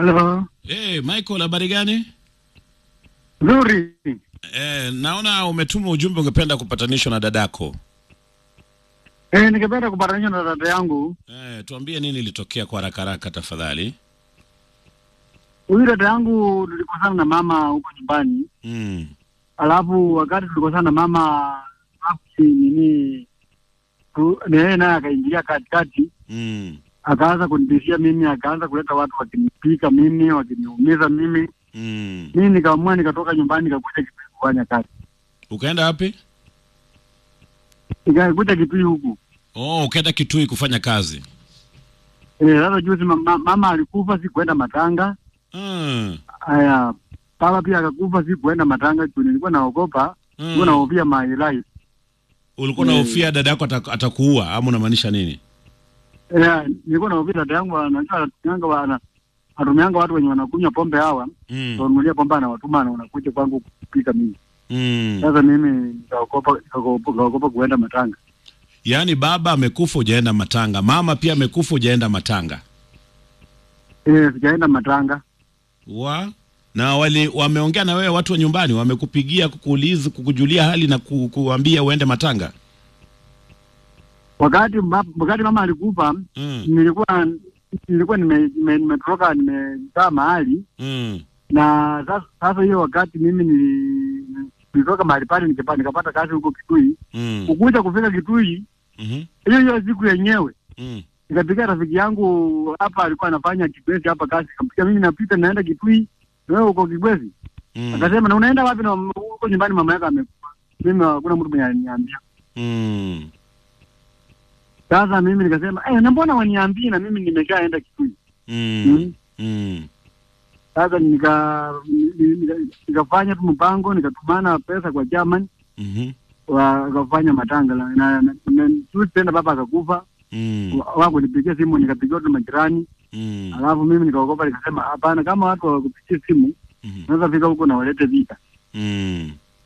Halo. Hey, Michael, habari gani? Nzuri. Eh, naona umetuma ujumbe ungependa kupatanishwa na dadako. Eh, ningependa kupatanisha na dada yangu. Eh, tuambie nini ilitokea kwa haraka haraka tafadhali. Huyu dada yangu tulikosana na mama huko nyumbani. Mm. Alafu wakati tulikosana na mama hapo nini tu na yeye naye akaingilia katikati Mm. akaanza kunitishia mimi, akaanza kuleta watu wakinipika mimi, wakiniumiza mimi. Mm. Mimi nikaamua nikatoka nyumbani nikakuja Kitui kufanya kazi. Ukaenda wapi? Nikakuja Kitui huku. Oh, ukaenda Kitui kufanya kazi. Eh, sasa juzi mama, mama alikufa, sikuenda matanga. Mm. Haya, baba pia akakufa, sikuenda matanga juu nilikuwa naogopa, nilikuwa Mm. nahofia my life. Ulikuwa Mm. unahofia dada yako ata- atakuua ama unamaanisha nini? Eh, nilikuwa nahofia dada yangu, anajua anatumianga wana anatumianga watu wenye wanakunywa pombe hawa, Mm. wanunulia pombe anawatuma na wanakuja kwangu kupika mimi. Mm. Sasa mimi nikaogopa nikaogopa nikaogopa kuenda matanga. Yaani baba amekufa hujaenda matanga, mama pia amekufa hujaenda matanga. Eh, sijaenda matanga. Wa na wali wameongea na wewe watu wa nyumbani wamekupigia kukuuliza kukujulia hali na ku, kuambia uende matanga. Wakati ma, wakati mama alikufa, Mm. nilikuwa nilikuwa nime- nime- nimetoroka nimekaa mahali Mm. na sasa sasa hiyo wakati mimi nili- nilitoka mahali pale nikapa- nikapata kazi huko Kitui. Mm. Kukuja kufika Kitui Mhm. hiyo hiyo siku yenyewe Mm. nikapigia rafiki yangu hapa, alikuwa anafanya Kibwezi hapa kazi, nikampigia mimi napita naenda Kitui, na wewe uko Kibwezi? Mm. Akasema na unaenda wapi? na huko nyumbani mama yako amekufa. Mimi hakuna mtu mwenye aliniambia. Mm. Sasa mimi nikasema eh, na mbona waniambii na mimi nimeshaenda Kitui? Mm. Mm. Mm. Sasa nika ni- nika- nikafanya tu mpango, nikatumana pesa kwa German Mhm. wakafanya matanga la- na, na, na tu tena baba akakufa, Mm. wa- wakunipigia simu, nikapigia tu majirani, Mm. alafu mimi nikaogopa, nikasema hapana, kama watu hawakupigia simu Mhm. naweza fika huko na walete vita. Mm.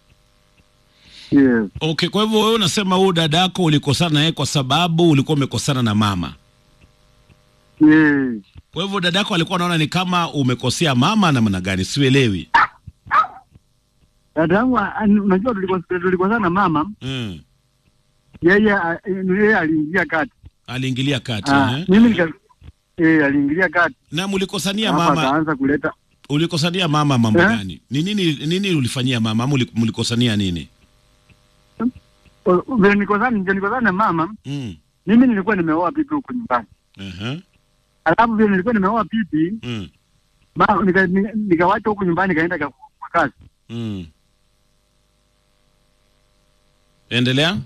Yes. Okay, kwa hivyo wewe unasema huyu dadako ulikosana naye kwa sababu ulikuwa umekosana na mama. Yes. Kwa hivyo dadako alikuwa anaona ni kama umekosea mama namna gani? Sielewi. Dada yangu a- a- unajua tuliko- tulikosana na mama, Mm. yeye a- yeye aliingia kati. Aliingilia kati. Ah, eh? mimi nika eh, aliingilia kati Na mlikosania hapa mama, akaanza kuleta ulikosania mama mambo Eh? gani? Ni nini nini ulifanyia mama? Ama uli- mlikosania nini? vile nilikosana ndio nilikosana na mama. Mm. Mimi nilikuwa nimeoa pipi huko nyumbani, Uh-huh. alafu vile nilikuwa nimeoa pipi Mm. ma, nika, nika, nikawacha huko nyumbani nikaenda ka- kwa kazi. Mm. Endelea.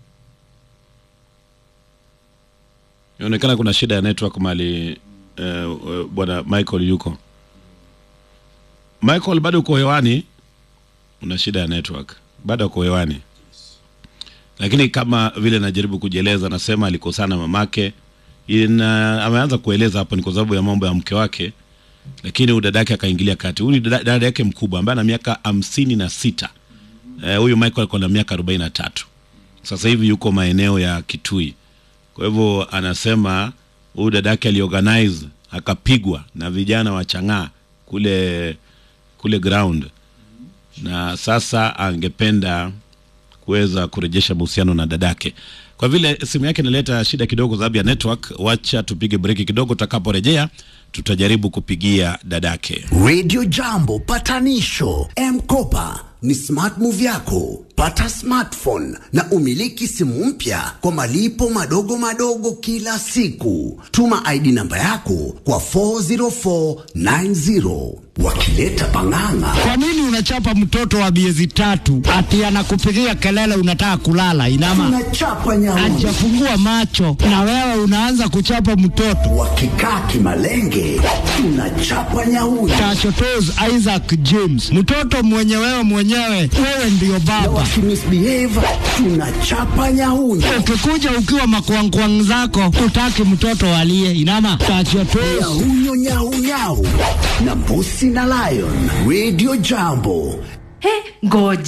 Inaonekana kuna shida ya network mali eh, eh, bwana Michael yuko. Michael bado uko hewani? Una shida ya network. Bado uko hewani. Lakini kama vile najaribu kujieleza nasema alikosana mamake. Ina, ameanza kueleza hapo ni kwa sababu ya mambo ya mke wake lakini huyu dada yake akaingilia kati. Huyu ni dada dada yake mkubwa ambaye ana miaka hamsini na sita. Eh, huyu Michael alikuwa na miaka arobaini na tatu. Sasa hivi yuko maeneo ya Kitui. Kwa hivyo anasema huyu dada yake aliorganize akapigwa na vijana wa Chang'aa kule kule ground, na sasa angependa kuweza kurejesha mahusiano na dadake. Kwa vile simu yake inaleta shida kidogo sababu ya network, wacha tupige breki kidogo. Tutakaporejea tutajaribu kupigia dadake. Radio Jambo patanisho M-Kopa ni smart move yako. Pata smartphone na umiliki simu mpya kwa malipo madogo madogo kila siku. Tuma ID namba yako kwa 40490 wakileta pang'ang'a. Kwa nini unachapa mtoto wa miezi tatu ati anakupigia kelele unataka kulala? Inama Tunachapa nyauni hajafungua macho na wewe unaanza kuchapa mtoto. wakikaa kimalenge, tunachapa nyauni Tachotos Isaac James, mtoto mwenye wewe mwenyewe, wewe ndiyo na baba. wakimisbehave, tunachapa nyauni. Ukikuja ukiwa makwangkwang zako, utaki mtoto alie. Inama tachotos Nyahunyo nyau nyau na mbusi na lion. Radio Jambo He, ngoja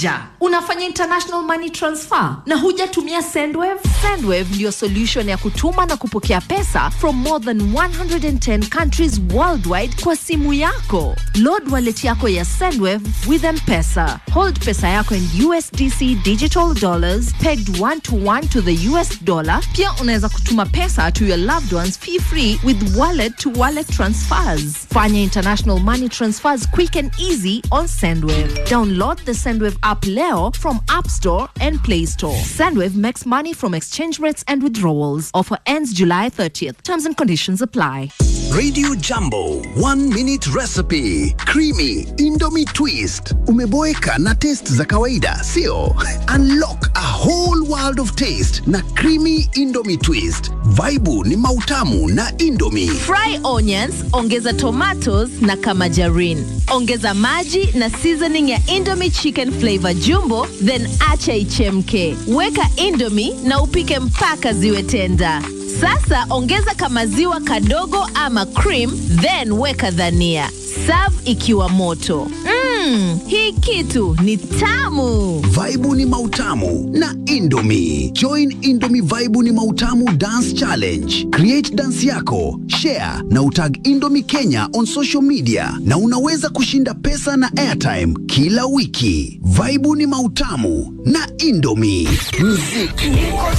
unafanya international money transfer na hujatumia sendwave sendwave ndiyo solution ya kutuma na kupokea pesa from more than 110 countries worldwide kwa simu yako load wallet yako ya sendwave with mpesa hold pesa yako in usdc digital dollars pegged one to one to the us dollar pia unaweza kutuma pesa to your loved ones fee free with wallet to wallet transfers fanya international money transfers quick and easy on sendwave download the sendwave app leo from app store and play store sendwave makes money from exchange rates and withdrawals offer ends july 30th terms and conditions apply Radio Jambo, one minute recipe, creamy Indomie twist. Umeboeka na taste za kawaida, sio? Unlock a whole world of taste na creamy Indomie twist. Vaibu ni mautamu na Indomie. Fry onions, ongeza tomatoes na kamajarin. Ongeza maji na seasoning ya Indomie chicken flavor jumbo, then acha ichemke. Weka Indomie na upike mpaka ziwe tenda. Sasa ongeza kamaziwa kadogo ama cream, then weka dhania. Serve ikiwa moto. Mmm, hii kitu ni tamu. Vaibu ni mautamu na Indomie. Join Indomie Vaibu ni mautamu dance challenge. Create dance yako, share na utag Indomie Kenya on social media na unaweza kushinda pesa na airtime kila wiki. Vaibu ni mautamu na Indomie. Muziki